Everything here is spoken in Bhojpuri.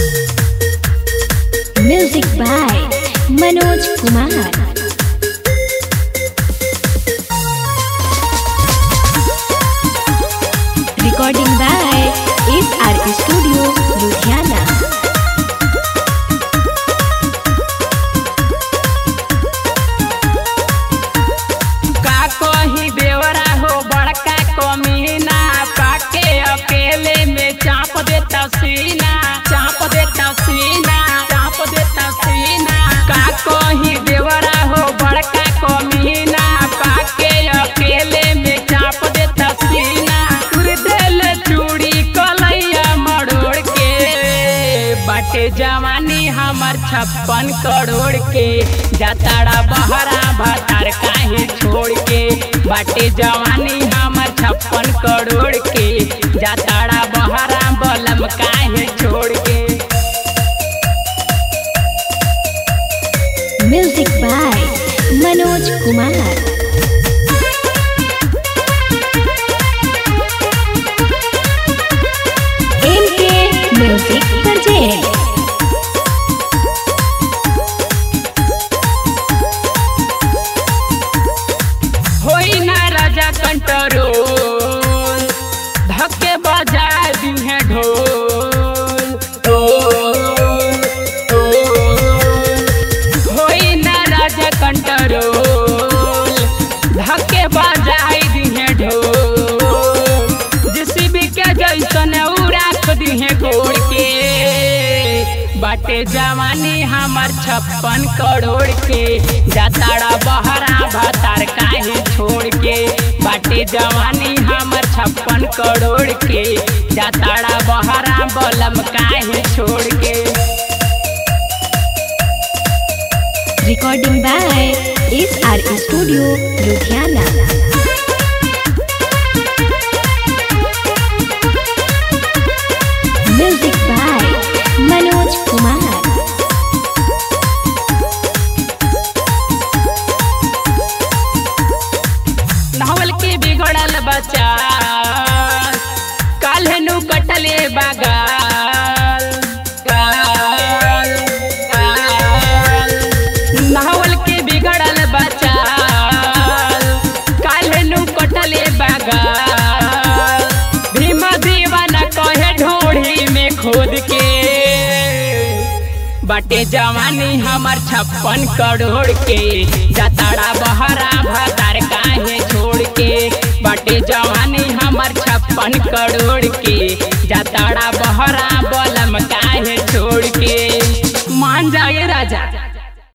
Music by Manoj Kumar. Recording by SR Studio, Ludhiana. का कही बेवरा हो बड़का कमीना पाके अकेले में चाप देता सीना चाप देता सीना चाप देता सीना का कही बेवरा हो बड़का कमीना पाके अकेले में चाप देता सीना तुर दिल चूड़ी कलैया मरोड़ के बाटे जवानी हमर छप्पन करोड़ के जताड़ा बहरा भतार काहे छोड़ के बाटे जवानी हमर छप्पन करोड़ के जताड़ा बहरा बलम काहे छोड़ के Music by Manoj Kumar. MK Music Project. होई ना राजा कंट्रोल धक्के बजा दी है ढोल ढोल, ढोल। होई ना राजा कंट्रोल धक्के बजाई दी है ढोल जेसीबी के जैसन उड़ाक दी है गोड़ के बाटे जवानी हमर छप्पन करोड़ के जताड़ा बहरा भतार काहे छोड़ के बाटे जवानी हमर छप्पन करोड़ के जताड़ा बहरा बलम काहे छोड़ के Recording by SR Studio, Ludhiana. Music by Manoj Kumar. नहवल के बिगड़ल बच्चा काल्हे नु कटले बागाल गाल, गाल। नहवल के बिगड़ल बच्चा काल्हे नु कटले बागाल भीम दीवाना कहे ढोढ़ी में खोद के बाटे जवानी हमर छप्पन करोड़ के जताड़ा बहरा भतार काहे छोड़ के बाटे जवानी हमर छप्पन करोड़ के जताड़ा बहरा बलम काहे छोड़ के मान जाए राजा